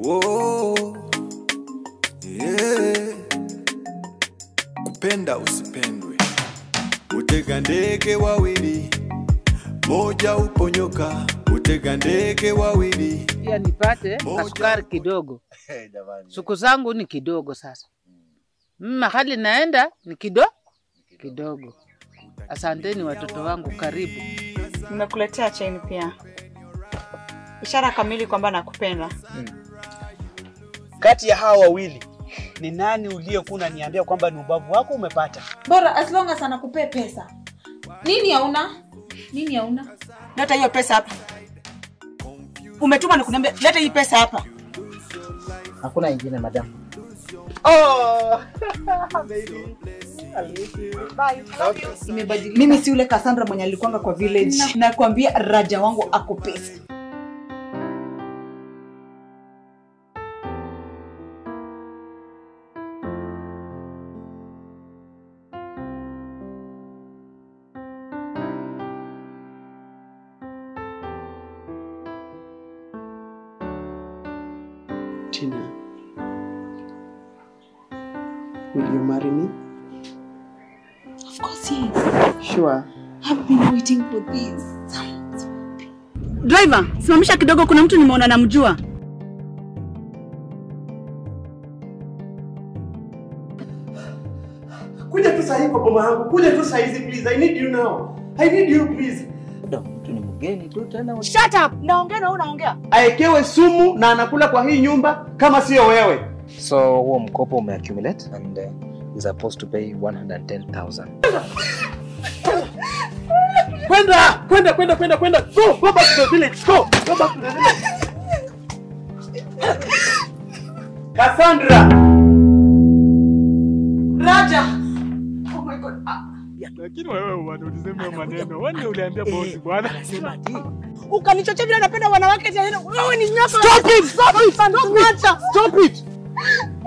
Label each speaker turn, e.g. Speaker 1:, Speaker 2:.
Speaker 1: Oh, yeah. Kupenda usipendwe, utega ndege wawili, moja uponyoka. Utega ndege wawili,
Speaker 2: pia nipate
Speaker 1: Moja.
Speaker 2: kasukari kidogo.
Speaker 3: Jamani.
Speaker 2: Siku zangu ni kidogo sasa, Mm, mahali naenda ni kido kidogo. Asanteni watoto wangu, karibu.
Speaker 4: Nimekuletea cheni pia, ishara kamili kwamba nakupenda.
Speaker 5: Kati ya hawa wawili ni nani uliyekuwa unaniambia kwamba ni ubavu wako umepata?
Speaker 6: bora as long as anakupea pesa nini hauna nini hauna
Speaker 4: Leta hiyo pesa hapa. Umetuma ni kuniambia leta hii pesa hapa.
Speaker 7: Hakuna ingine madam.
Speaker 5: Oh, baby. I miss you.
Speaker 4: Imebadilika. Mimi si yule Cassandra mwenye alikuanga kwa village. Nakwambia raja wangu ako pesa.
Speaker 8: Tina, will you marry me?
Speaker 6: of course yes
Speaker 8: Sure.
Speaker 6: i've been waiting for this
Speaker 4: Driver, simamisha kidogo, kuna mtu nimeona namjua.
Speaker 8: Kuja tu sahi kwa boma yangu. Kuja tu sahi please. I need you now. I need you please.
Speaker 7: Mtu ni mgeni tu tena.
Speaker 4: Shut up. Naongea na wewe unaongea.
Speaker 8: Aekewe sumu na anakula kwa hii nyumba kama sio wewe.
Speaker 7: So huo mkopo umeaccumulate and uh, is supposed to pay 110,000.
Speaker 8: Kwenda, kwenda, kwenda, kwenda, kwenda. Go, go back to the village. Go, go back to the village. Cassandra.
Speaker 4: Raja. Oh my god. Ah,
Speaker 5: Lakini wewe bwana ulisema hiyo maneno. Wewe ndio uliambia bosi bwana.
Speaker 4: Ukanichochea vile napenda wanawake tena. Wewe ni nyoka.
Speaker 8: Stop it! Stop it! Stop it! Stop it!